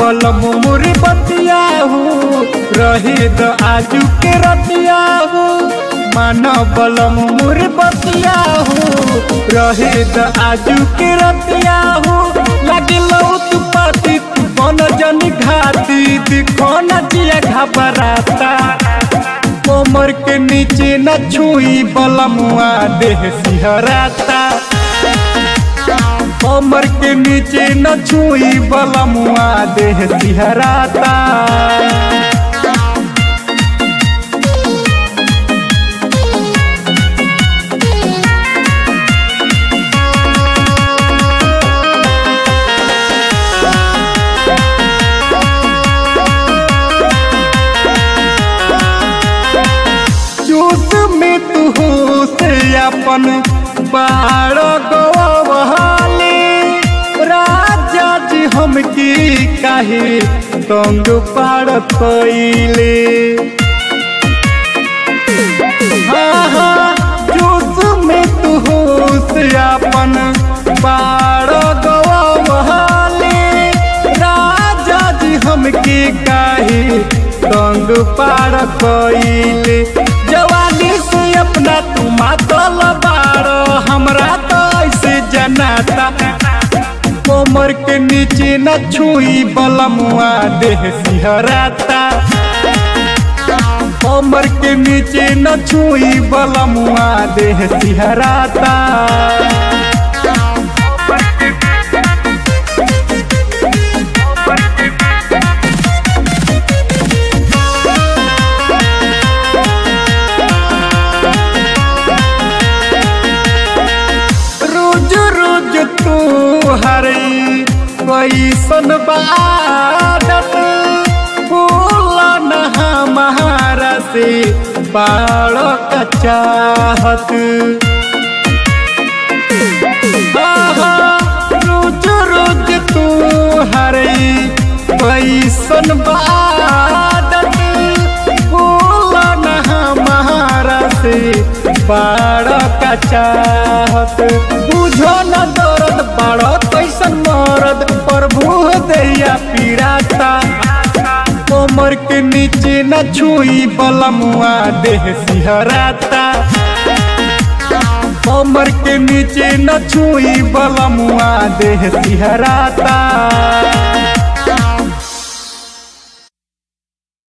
बलम मुरी बतिया हो रहे द आजू के रतिया हो मान बलम मुरी बतिया हो रहे द आजू के रतिया हो लगे तू पाती तू बन जन घाती दिखो न जिया घबराता कोमर के नीचे न छुई बलमुआ देह सिहराता कमर के नीचे न छुई बलमुआ देह सिहराता चूस में तू हो से अपन बाड़ गवाले राजा जी हम की काहे तंग पाड़ कैले हाँ हाँ चूस में तू हो से अपन बाड़ गवाले राजा जी हम की काहे तंग पाड़ कैले जवानी से अपना तू मातल बाड़ हमरा तो ऐसे जनाता कोमर के नीचे न छुई बलमुआ देह सिहराता कोमर के नीचे न छुई बलमुआ देह सिहराता रोज रोज तू हरई कैसन बादत बोला न हमारा से बाड़ का चाहत आहा, रोज रोज तू हरई कैसन बादत बोला न हमारा से बाड़ का चाहत बुझो न दर्द बाड़ कैसन मरद प्रभु दैया पीराता कोमर के नीचे न छुई बलमुआ देह सिहराता कमर के नीचे न छुई बलमुआ देह सिहराता